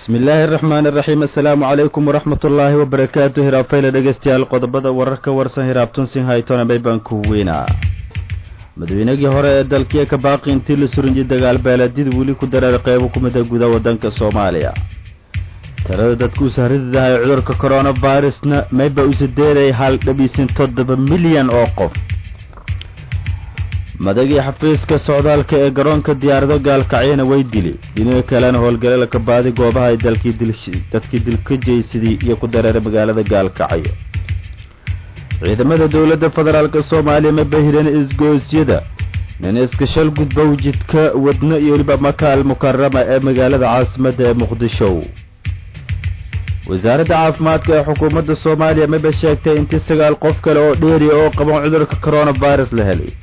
bismi illaahi araxmaan iraxiim assalaamu calaykum waraxmat ullaahi wabarakaatu hiraabfayla dhegeystayaal qodobada wararka warsan hiraabtunsin haytona baybaan ku weynaa madaweynagii hore ee dalkiya ka baaqi intii la surinjay dagaal beeleedyada weli ku dareer qeybo ku mida guda waddanka soomaaliya tirada dadku usahrididahay cudurka coronavirusna mayba usadeeday hal dhabiisin toddoba milyan oo qof madagii xafiiska socdaalka ee garoonka diyaarado gaalkacyana way dili dhinaga kalena howlgale laka baadi goobaha ay dadkii dilka jeysadii iyo ku dareeray magaalada gaalkacyo ciidamada dowladda federaalk soomaaliya ma bahireen isgoosyada niniska shal gudbow jidka wadno iyo weliba makaal mukarama ee magaalada caasimadda ee muqdisho wasaaradda caafimaadka ee xukuumadda soomaaliya maba sheegtay intii sagaal qof kale oo dheeriya oo qaban cudurka coronavirus la helay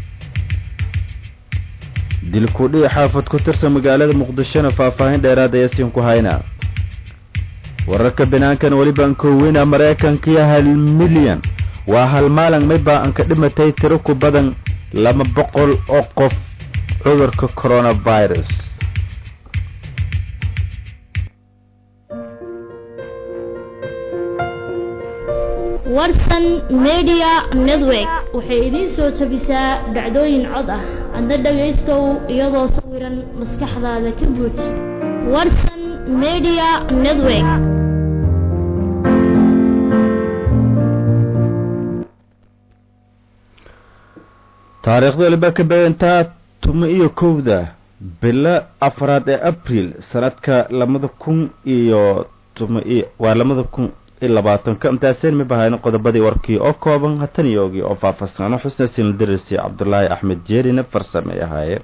dilkudhii xaafad ku tirsan magaalada muqdishona faahfaahin dheeraad ayaa siin ku haynaa wararka banaankan welibaan kooweyna maraykankiyo hal milyan waa hal maalin maybaa an ka dhimatay tiro ku badan laba boqol oo qof cudurka coronavirus warsan media network waxay idiin soo jabisaa dhacdooyin cod ah adna dhagaystow iyadoo sawiran maskaxdaada ka buuj warsan media network taariikhda waliba ka beegantaa tuma iyo kowda bilo afraad ee abril sanadka labada kun iyo tuma iyo waa labada kun iyo labaatanka intaaseen ma bahayno qodobadii warkii oo kooban hatan iyo ogii oo faahfaahsano xusna sinildarisi cabdulaahi axmed jeerina farsame ahaaye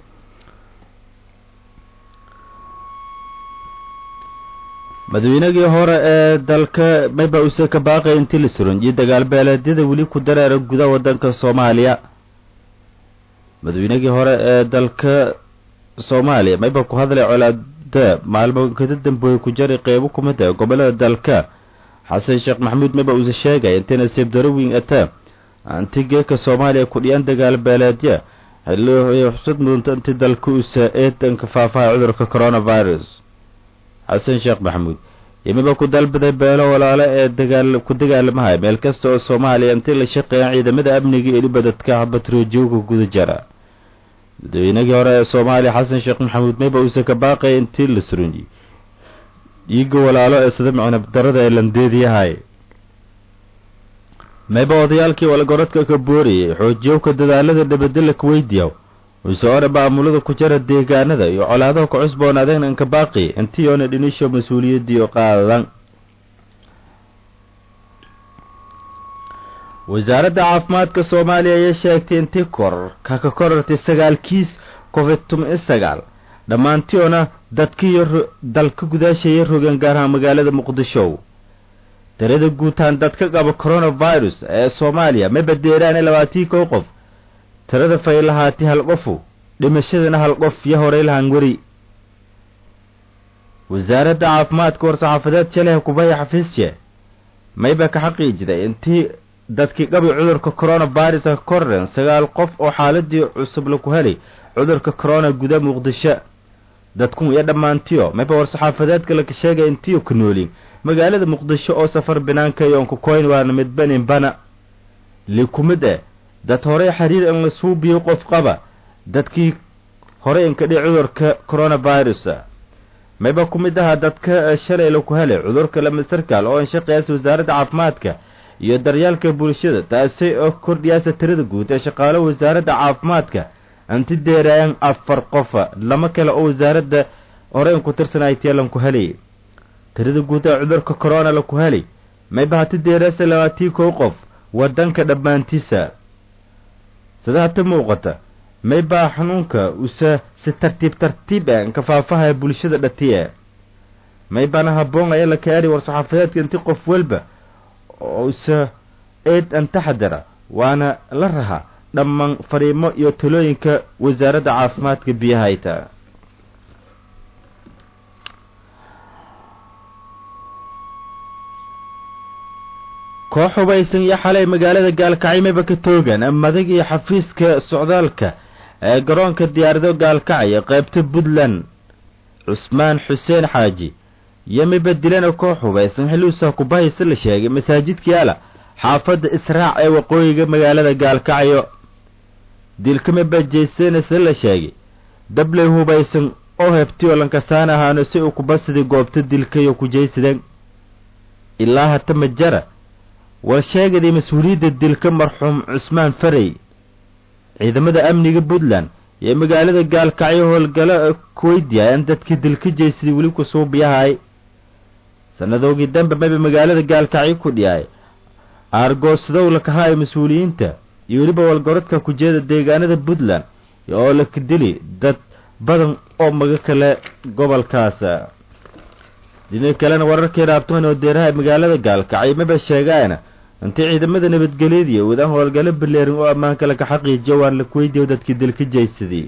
madaweynagii hore ee dalka mayba use ka baaqay intii la suran iyo dagaal beeleedyada weli ku dareera guda waddanka soomaaliya madaweynagii hore ee dalka soomaaliya mayba ku hadlay colaada maalmo kada dambeoy ku jari qeybo kumida gobolada dalka xasan sheekh maxamuud maba uuse sheegay intay nasiib darowin ata antigeeka soomaaliya kudhiyaan dagaal beeleedya xilli xusad mudanta intii dalka usa eedanka faafaha cudurka coronavirus xasan sheekh maxamuud yimiba ku dalbaday beelo walaale ee dagaal ku dagaalamahay meel kasta oo soomaaliya intii la shaqeeyaan ciidamada amniga iyo dhiba dadka batroojooga guda jara madaweynagii hore ee soomaaliya xasan sheekh maxamuud mayba uuse ka baaqaya intii la surunyi iiga walaalo ee sida micnab darada ee landeediyahay mayba odayaalkii walgoradka ka booriyay xoojiyowka dadaalada dhabadela kuweydiyaw usoore maamulada ku jara deegaanada iyo colaadaha ku cusboonaadeen anka baaqi intiyoona dhinisho mas-uuliyadiio qaadan wasaaradda caafimaadka soomaaliya ayaa sheegtay intii koror kaka korortay sagaal kiis covid tuma sagaal dhammaantiyoona dadkiiyo dalka gudaashaya rogan gaaraha magaalada muqdisho darada guutaan dadka qaba coronavirus ee soomaaliya ma badeeraane labaatii kow qof tirada fay lahaati hal qofu dhimashadana hal qof yo horey lahaan weri wasaaradda caafimaadka war-saxaafadeed jaleha kubaya xafiisje mayba ka xaqiijiday intii dadkii qabi cudurka coronavirus ka korren sagaal qof oo xaaladii cusub laku helay cudurka corona guda muqdisho dadkun iyo dhammaantiyo mayba war-saxaafadeedka laka sheegay intiyo ku noolin magaalada muqdisho oo safar banaanka yoonka koyn waana midbanin bana likumid eh dad horey xiriir in la suubiyo qof qaba dadkii horey inkadhi cudurka coronavirus mayba ku mid ahaa dadka shalay laku helay cudurka lamasarkaal oo anshaqeyaasa wasaaradda caafimaadka iyo daryaalka bulshada taasi oo kordhiyaasa tirada guud ee shaqaalo wasaaradda caafimaadka anti deeraayan afar qofa lama kale oo wasaaradda hore in ku tirsanay tiyalanku helay tirada guud ee cudurka corona laku helay mayba hati deeraasa labaatii kow qof wadanka dhammaantiisa sida hata muuqata maybaa xanuunka usa si tartiib tartiib e ka faafahaya bulshada dhatiye maybaana haboon ayaa la kaari war-saxaafadeedka inti qof walba usa eed an taxadara waana la raha dhammaan fariimo iyo talooyinka wasaaradda caafimaadka biyahayta koox hubaysan iyo xalay magaalada gaalkacymayba ka toogan madag iyo xafiiska socdaalka ee garoonka diyaarado gaalkacaya qaybta puntland cusmaan xuseen xaaji iyo miba dilana koox hubaysan xilliuusa kubahaysa la sheegay masaajidka yaala xaafadda israac ee waqooyiga magaalada gaalkacyo dilka miba jeysanaysa la sheegay dabley hubaysan oo hebtiyoo lankasaan ahaano si uu kubasidii goobta dilkayo ku jeysadeen ilaa hata majara war sheegaday mas-uuliyadda dilka marxuum cusmaan farey ciidamada amniga puntland iyo magaalada gaalkacyo howlgalo kuweydiyaayaan dadkii dilka jeysaday weli kusuubiyahay sannadoogii dambe mayba magaalada gaalkacyo ku dhiyaay aargoosdow lakahaay mas-uuliyiinta iyo weliba walgorodka kujeeda deegaanada puntland oo laka dili dad badan oo maga kale gobolkaas dhinaca kalena wararkii raabtoon oo deeraha magaalada gaalkacyo maba sheegaana intii ciidamada nabadgelyadii wadaan howlgalo baleerin oo ammaanka laga xaqiijiyo waan la kuweydiyo dadkii dilka jeysaday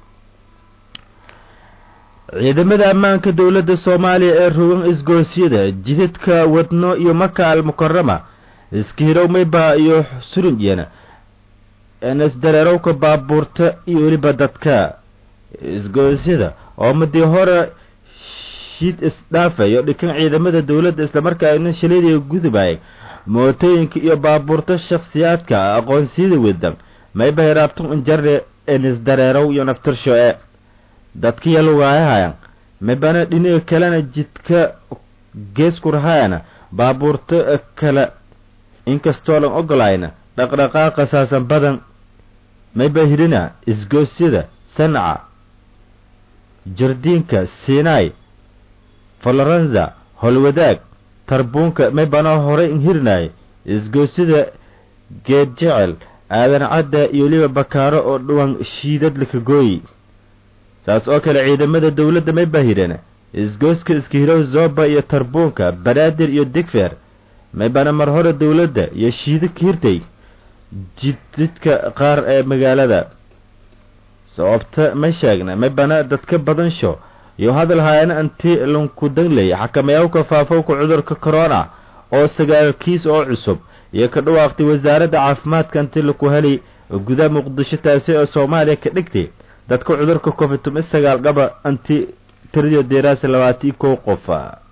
ciidamada ammaanka dowladda soomaaliya ee rogan isgoosyada jidadka wadno iyo maka al mukarama iskihirow mayba iyo surunjena isdareerowka baabuurta iyo weliba dadka isgoosyada oo madii hore shiid isdhaafayo dhikan ciidamada dowladda islamarkaana shaleediga gudubayay mootooyinka iyo baabuurta shakhsiyaadka aqoonsiyada wadan mayba hiraabtan injare enisdareerow iyo naftirsho e dadkiya lugaayahayaan maybana dhinaga kalena jidka geesku rahayana baabuurta kale inkastoo lan ogolayna dhaqdhaqaaqa saasan badan mayba hirina isgoosyada sanca jardiinka sinai falorenza holwadaag tarbuunka maybana horey inhirinaya isgoosyada geed jecel aadan cadda iyo weliba bakaaro oo dhuwan shiidad lakagooyi saas oo kale ciidamada dowladda mayba hirana isgooska iskihirow zoba iyo tarbuunka banaadir iyo digfeer maybana mar hore dowladda iyo shiida ka hirtay jididka qaar ee magaalada sababta ma sheegna maybana dadka badansho iyo hadal haayana anti lankudangley xakamayawka faafowka cudurka corona oo sagaal kiis oo cusub iyo ka dhawaaqtay wasaaradda caafimaadka anti laku helay gudaha muqdisho taasi oo soomaaliya ka dhigtay dadka cudurka covid tumi sagaal dhaba anti tiriyo deeraasi labaatan iyo kow qof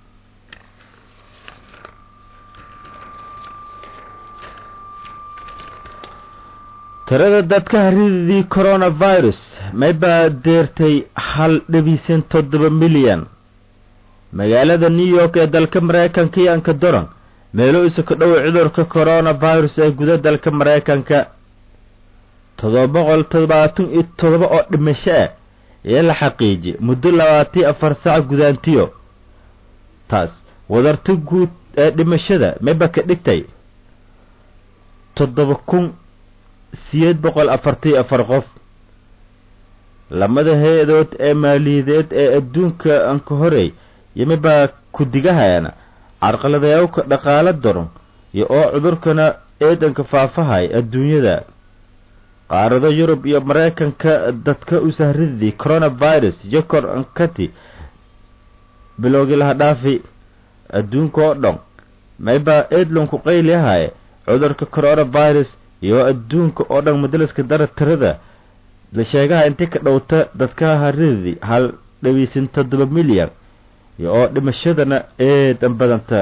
tirada dadka harididii coronavirus maybaa deertay hal dhabiisan toddoba milyan magaalada new york ee dalka maraykanka iyo anka doran meelo isa ka dhoway cudurka coronavirus ee guda dalka maraykanka toddoba boqol toddobaatan iyo toddoba oo dhimasho ah ee la xaqiijiyay muddo labaatan afar sac gudaantiyo taas wadarta guud ee dhimashada mayba ka dhigtay toddoba kun siyeed boqol afartii afar qof lamada hay-adood ee maaliyadeed ee adduunka anka horey yomibaa ku-digahayana carqaladayawka dhaqaalo daron iyo oo cudurkana eedanka faafahay adduunyada qaarado yurub iyo maraykanka dadka u sahridii coronavirus iyo kor ankati bilowgii laha dhaafi adduunka oo dhan maybaa eedlanku qayliahaye cudurka coronavirus iyo adduunka oo dhan madaliska dara tirada la sheegaha intii ka dhowta dadka haridii hal dhawiisan toddoba milyan iyo oo dhimashadana eedan badanta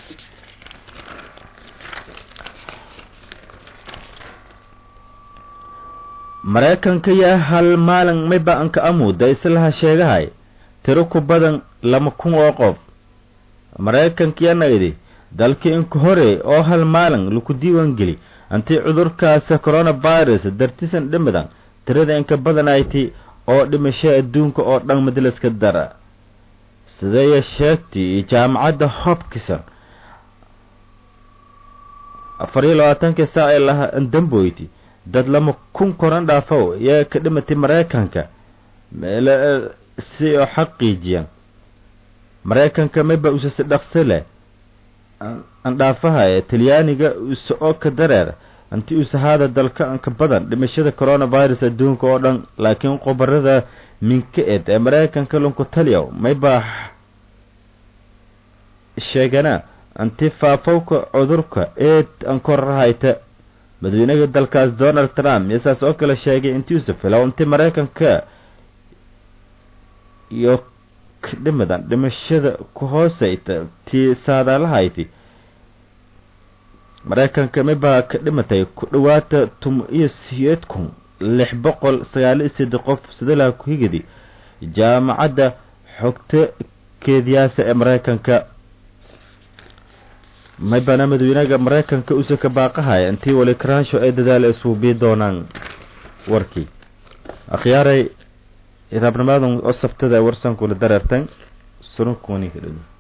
maraykanka yaa hal maalin mayba anka amuuda islaha sheegahay tiro ku badan lama kun oo qof maraykankiyanaydi dalkii inka hore oo hal maalin laku diiwaan geli antii cudurkaas coronavirus dartisan dhimidan tirada inka badanayti oo dhimasho adduunka oo dhan madaliska dara sideeya sheegtay jaamacadda hopkison afar iyo labaatankii saac ee laha damboyti dad lama kun koran dhaafow yaa ka dhimatay maraykanka meele si oo xaqiijiyan maraykanka mayba usase dhaqsi leh andhaafaha ee talyaaniga use oo ka dareer intii usahaada dalka anka badan dhimashada coronavirus adduunka oo dhan laakiin qobarada minka ed ee maraykanka lunku taliyaw maybaa sheegana inti faafowka cudurka eed ankorahayta madaxweynaha dalkaas donald trump iyosaas oo kale sheegay intii usa filow inti maraykanka iyo ka dhimadan dhimashada ku hooseyta tii saadaalahayti maraykanka mibaa ka dhimatay ku dhowaata tum iyo siyeed kun lix boqol sagaal iyo seddex qof sidalaha ku-higadi jaamacadda xogta keediyaasa ee maraykanka maybana madawynaga maraykanka usa ka baaqahaya intii wali karaansho ay dadaal isuubii doonaan warkii akhyaaray raabnimadan oo sabtada warsankula dareertan sununkuni ka dhow